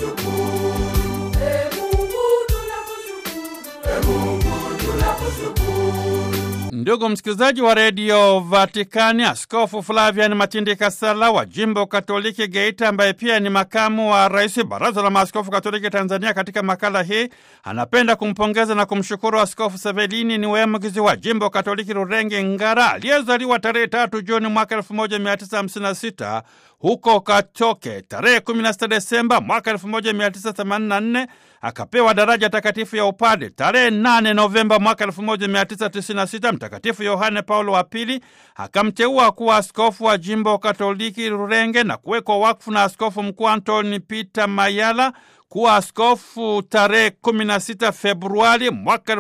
tunakushukuru. E Mungu tunakushukuru. E Mungu tunakushukuru. Ndugu msikilizaji wa redio Vatikani, Askofu Flavian Matindi Kasala wa jimbo Katoliki Geita, ambaye pia ni makamu wa rais baraza la maaskofu Katoliki Tanzania, katika makala hii anapenda kumpongeza na kumshukuru Askofu Sevelini ni Wemugizi wa jimbo Katoliki Rurenge Ngara, aliyezaliwa tarehe tatu Juni mwaka 1956 huko Katoke. Tarehe 16 Desemba mwaka 1984 akapewa daraja takatifu ya upade. Tarehe 8 Novemba mwaka 1996 Mtakatifu Yohane Paulo wa Pili akamteua kuwa askofu wa jimbo Katoliki Rurenge na kuwekwa wakfu na askofu mkuu Antoni Peter Mayala kuwa askofu tarehe 16 Februari mwaka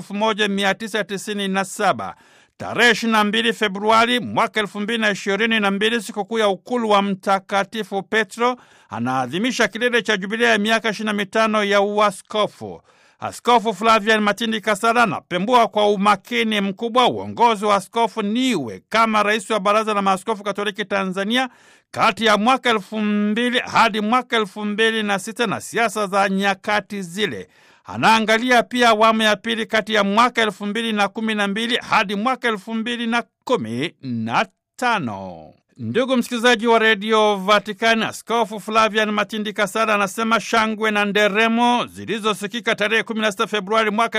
1997. Tarehe 22 Februari mwaka 2022, sikukuu ya ukulu wa Mtakatifu Petro, anaadhimisha kilele cha jubilia ya miaka 25 ya uaskofu. Askofu Flavian Matindi Kasala anapembua kwa umakini mkubwa uongozi wa askofu Niwe kama rais wa Baraza la Maaskofu Katoliki Tanzania kati ya mwaka elfu mbili hadi mwaka elfu mbili na sita na siasa za nyakati zile. Anaangalia pia awamu ya pili kati ya mwaka elfu mbili na kumi na mbili hadi mwaka elfu mbili na kumi na tano. Ndugu msikilizaji wa redio Vatikani, Askofu Flavian Matindi Kasala anasema shangwe na nderemo zilizosikika tarehe 16 Februari mwaka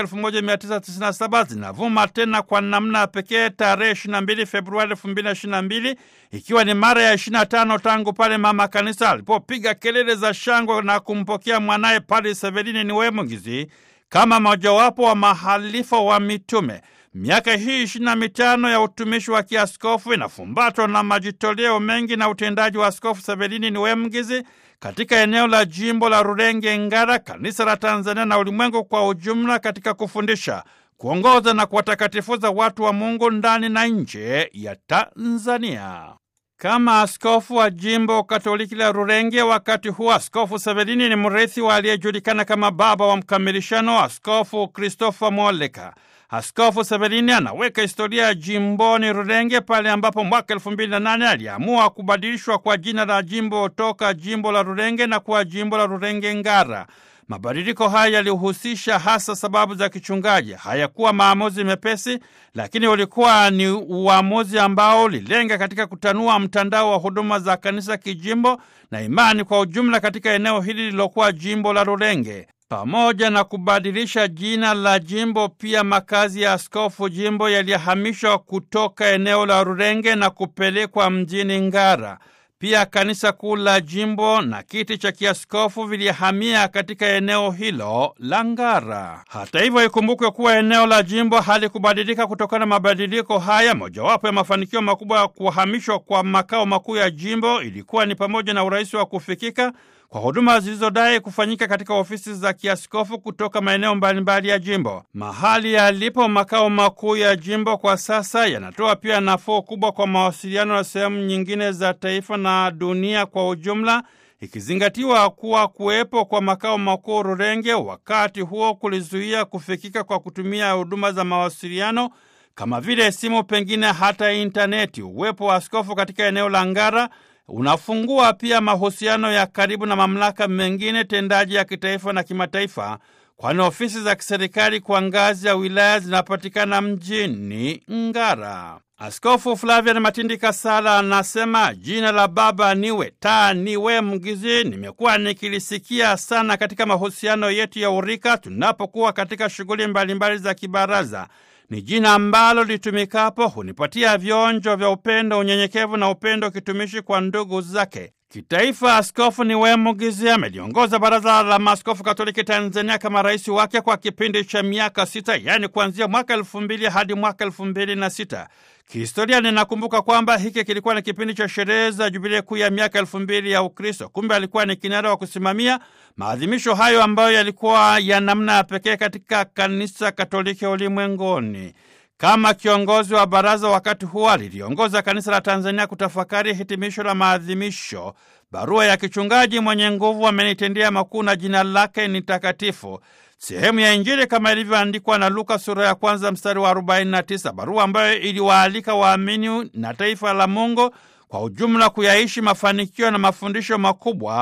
1997 zinavuma tena kwa namna ya pekee tarehe 22 Februari 2022, ikiwa ni mara ya 25 tangu pale mama kanisa alipopiga kelele za shangwe na kumpokea mwanaye Padre Severini Niwemugizi kama mojawapo wa mahalifa wa mitume. Miaka hii ishirini na mitano ya utumishi wa kiaskofu inafumbatwa na majitoleo mengi na utendaji wa Askofu Severini Niwemugizi katika eneo la jimbo la Rurenge Ngara, kanisa la Tanzania na ulimwengu kwa ujumla, katika kufundisha, kuongoza na kuwatakatifuza watu wa Mungu ndani na nje ya Tanzania. Kama askofu wa jimbo Katoliki la Rurenge wakati huo, Askofu Severini ni mrithi wa aliyejulikana kama baba wa mkamilishano, Askofu Christopher Moleka. Askofu Severini anaweka historia ya jimboni Rurenge pale ambapo mwaka elfu mbili na nane aliamua kubadilishwa kwa jina la jimbo toka jimbo la Rurenge na kuwa jimbo la Rurenge Ngara. Mabadiliko haya yalihusisha hasa sababu za kichungaji. Hayakuwa maamuzi mepesi, lakini ulikuwa ni uamuzi ambao ulilenga katika kutanua mtandao wa huduma za kanisa kijimbo na imani kwa ujumla katika eneo hili lililokuwa jimbo la Rurenge. Pamoja na kubadilisha jina la jimbo, pia makazi ya askofu jimbo yalihamishwa kutoka eneo la Rurenge na kupelekwa mjini Ngara. Pia kanisa kuu la jimbo na kiti cha kiaskofu vilihamia katika eneo hilo la Ngara. Hata hivyo, ikumbukwe kuwa eneo la jimbo halikubadilika kutokana na mabadiliko haya. Mojawapo ya mafanikio makubwa ya kuhamishwa kwa makao makuu ya jimbo ilikuwa ni pamoja na urahisi wa kufikika kwa huduma zilizodai kufanyika katika ofisi za kiaskofu kutoka maeneo mbalimbali ya jimbo. Mahali yalipo makao makuu ya jimbo kwa sasa yanatoa pia nafuu kubwa kwa mawasiliano na sehemu nyingine za taifa na dunia kwa ujumla, ikizingatiwa kuwa kuwepo kwa makao makuu Rurenge wakati huo kulizuia kufikika kwa kutumia huduma za mawasiliano kama vile simu, pengine hata intaneti. Uwepo wa askofu katika eneo la Ngara unafungua pia mahusiano ya karibu na mamlaka mengine tendaji ya kitaifa na kimataifa, kwani ofisi za kiserikali kwa ngazi ya wilaya zinapatikana mjini Ngara. Askofu Flavian Matindi Kasala anasema jina la Baba niwe taa niwe mgizi, nimekuwa nikilisikia sana katika mahusiano yetu ya urika tunapokuwa katika shughuli mbalimbali za kibaraza ni jina ambalo litumikapo hunipatia vionjo vya upendo, unyenyekevu na upendo kitumishi kwa ndugu zake. Kitaifa, Askofu Niwemugizi ameliongoza Baraza la Maaskofu Katoliki Tanzania kama rais wake kwa kipindi cha miaka sita, yaani kuanzia mwaka elfu mbili hadi mwaka elfu mbili na sita. Kihistoria ninakumbuka kwamba hiki kilikuwa ni kipindi cha sherehe za jubilee kuu ya miaka elfu mbili ya Ukristo. Kumbe alikuwa ni kinara wa kusimamia maadhimisho hayo ambayo yalikuwa ya namna ya pekee katika kanisa Katoliki ulimwenguni. Kama kiongozi wa baraza wakati huo aliliongoza kanisa la Tanzania kutafakari hitimisho la maadhimisho. Barua ya kichungaji mwenye nguvu amenitendea makuu na jina lake ni takatifu, sehemu ya Injili kama ilivyoandikwa na Luka sura ya kwanza mstari wa 49, barua ambayo iliwaalika waamini na taifa la Mungu kwa ujumla kuyaishi mafanikio na mafundisho makubwa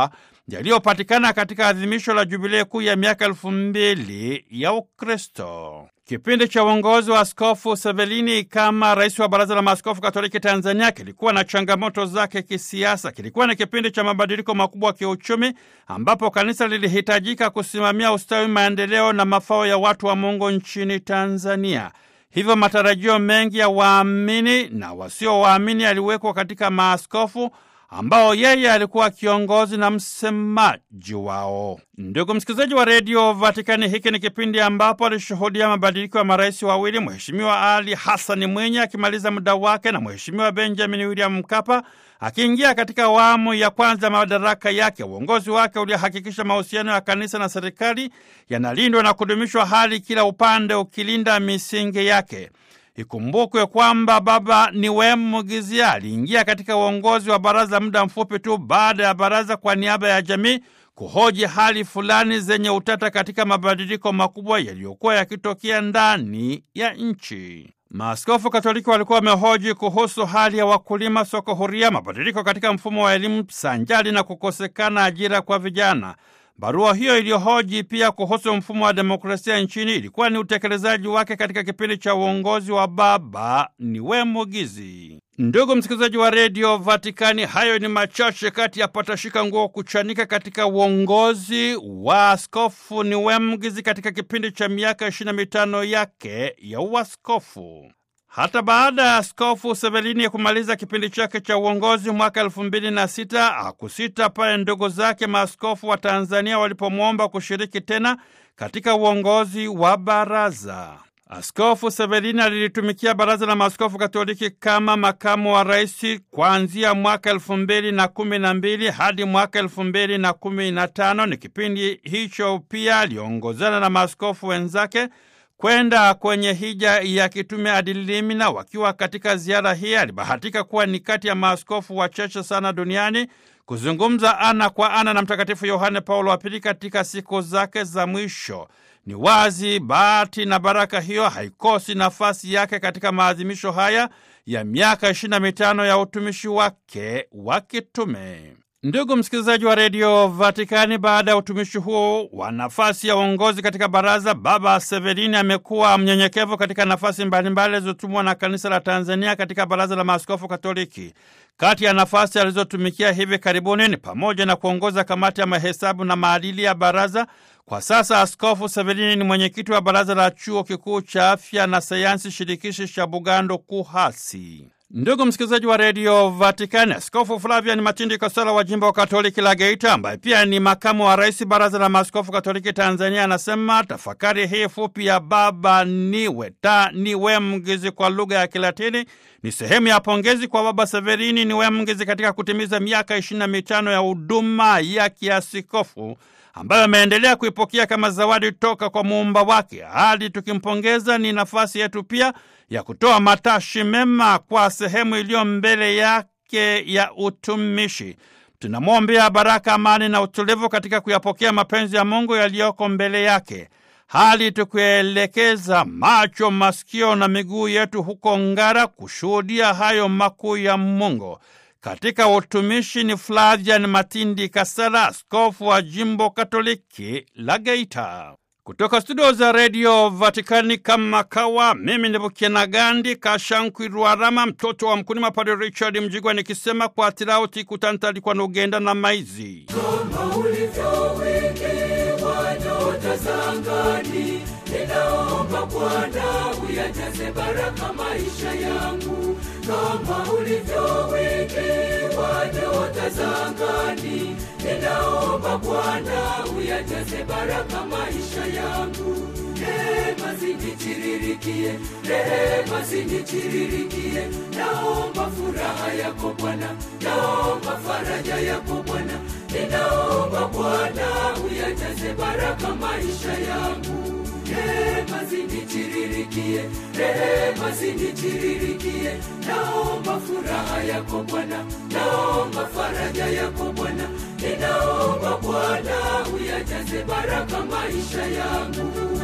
yaliyopatikana katika adhimisho la jubilei kuu ya miaka elfu mbili ya Ukristo. Kipindi cha uongozi wa Askofu Sevelini kama rais wa Baraza la Maaskofu Katoliki Tanzania kilikuwa na changamoto zake kisiasa. Kilikuwa ni kipindi cha mabadiliko makubwa ya kiuchumi, ambapo kanisa lilihitajika kusimamia ustawi, maendeleo na mafao ya watu wa Mungu nchini Tanzania. Hivyo matarajio mengi ya waamini na wasio waamini yaliwekwa katika maaskofu ambao yeye alikuwa kiongozi na msemaji wao. Ndugu msikilizaji wa redio Vatikani, hiki ni kipindi ambapo alishuhudia mabadiliko ya marais wawili, Mheshimiwa Ali Hassan Mwinyi akimaliza muda wake na Mheshimiwa Benjamin William Mkapa akiingia katika awamu ya kwanza madaraka yake. Uongozi wake ulihakikisha mahusiano ya kanisa na serikali yanalindwa na kudumishwa, hali kila upande ukilinda misingi yake. Ikumbukwe kwamba Baba Niwem Mugizia aliingia katika uongozi wa baraza muda mfupi tu baada ya baraza kwa niaba ya jamii kuhoji hali fulani zenye utata katika mabadiliko makubwa yaliyokuwa yakitokea ndani ya nchi. Maaskofu Katoliki walikuwa wamehoji kuhusu hali ya wakulima, soko huria, mabadiliko katika mfumo wa elimu sanjali na kukosekana ajira kwa vijana. Barua hiyo iliyohoji pia kuhusu mfumo wa demokrasia nchini ilikuwa ni utekelezaji wake katika kipindi cha uongozi wa Baba Niwem Mugizi. Ndugu msikilizaji wa redio Vatikani, hayo ni machache kati ya patashika nguo kuchanika katika uongozi wa Askofu Niwem Mugizi katika kipindi cha miaka ishirini na mitano yake ya uaskofu. Hata baada ya Askofu Sevelini ya kumaliza kipindi chake cha uongozi mwaka elfu mbili na sita akusita pale ndugu zake maaskofu wa Tanzania walipomwomba kushiriki tena katika uongozi wa baraza. Askofu Sevelini alilitumikia Baraza la Maaskofu Katoliki kama makamu wa rais kuanzia mwaka elfu mbili na kumi na mbili hadi mwaka elfu mbili na kumi na tano. Ni kipindi hicho pia aliongozana na maaskofu wenzake kwenda kwenye hija ya kitume Adilimina. Wakiwa katika ziara hii, alibahatika kuwa ni kati ya maaskofu wachache sana duniani kuzungumza ana kwa ana na Mtakatifu Yohane Paulo wa Pili katika siku zake za mwisho. Ni wazi bahati na baraka hiyo haikosi nafasi yake katika maadhimisho haya ya miaka ishirini na mitano ya utumishi wake wa kitume. Ndugu msikilizaji wa redio Vatikani, baada ya utumishi huo wa nafasi ya uongozi katika baraza, Baba Severini amekuwa mnyenyekevu katika nafasi mbalimbali alizotumwa na kanisa la Tanzania katika baraza la maaskofu Katoliki. Kati ya nafasi alizotumikia hivi karibuni ni pamoja na kuongoza kamati ya mahesabu na maadili ya baraza. Kwa sasa Askofu Severini ni mwenyekiti wa baraza la chuo kikuu cha afya na sayansi shirikishi cha Bugando KUHASI. Ndugu msikilizaji wa redio Vatikani, Askofu Flavian Matindi Kosala wa jimbo Katoliki la Geita, ambaye pia ni makamu wa rais baraza la maaskofu Katoliki Tanzania, anasema tafakari hii fupi ya Baba Niwe ta Niwe Mgizi kwa lugha ya Kilatini ni sehemu ya pongezi kwa Baba Severini Niwe Mgizi katika kutimiza miaka ishirini na mitano ya huduma ya kiasikofu ambayo ameendelea kuipokea kama zawadi toka kwa muumba wake. Hadi tukimpongeza, ni nafasi yetu pia ya kutoa matashi mema kwa sehemu iliyo mbele yake ya utumishi. Tunamwombea baraka, amani na utulivu katika kuyapokea mapenzi ya Mungu yaliyoko mbele yake, hali tukielekeza macho, masikio na miguu yetu huko Ngara kushuhudia hayo makuu ya Mungu. Katika utumishi ni Flavian Matindi Kasala, askofu wa jimbo Katoliki la Geita. Kutoka studio za redio Vatikani kama kawa, mimi ni Bukiana Gandi Kashankwirwarama, mtoto wa mkulima, Padre Richard Mjigwa, nikisema kwa tirauti kutantalikwa nugenda na maizi kama ulivyowekewa nyota za angani, ninaomba Bwana uyajaze baraka maisha yangu, kama ulivyowekewa nyota za angani, ninaomba Bwana uyajaze baraka maisha yangu. Rehema zinitiririkie, rehema zinitiririkie, naomba furaha yako Bwana, naomba faraja yako Bwana, ninaomba Bwana uyajaze baraka maisha yangu. Rehema zinitiririkie, rehema zinitiririkie, naomba furaha yako Bwana, naomba faraja yako Bwana, ninaomba Bwana uyajaze baraka maisha yangu.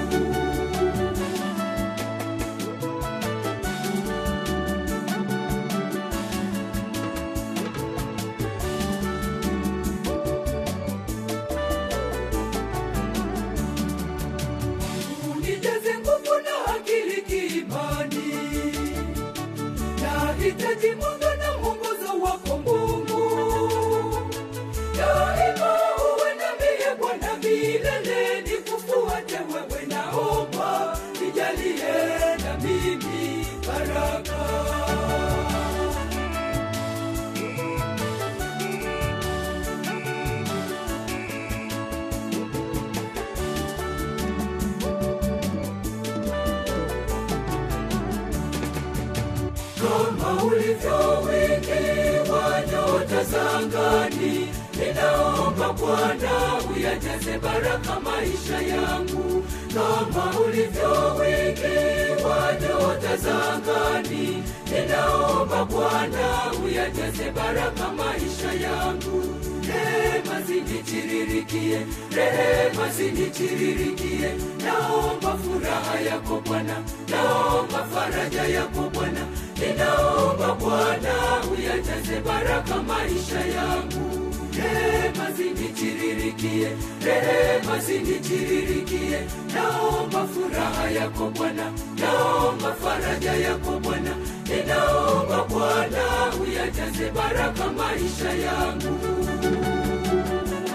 kama ulivyo wingi wa nyota za angani. Ninaomba Bwana uyajaze baraka maisha yangu, kama ulivyo wingi wa nyota za angani. Ninaomba Bwana uyajaze baraka maisha yangu. Rehema zinitiririkie, rehema zinitiririkie. Naomba furaha yako Bwana, naomba faraja yako Bwana. Ninaomba Bwana uyajaze baraka maisha yangu. Rehema zinitiririkie, rehema zinitiririkie. Naomba furaha yako Bwana, naomba faraja yako Bwana. Ninaomba Bwana uyajaze baraka maisha yangu.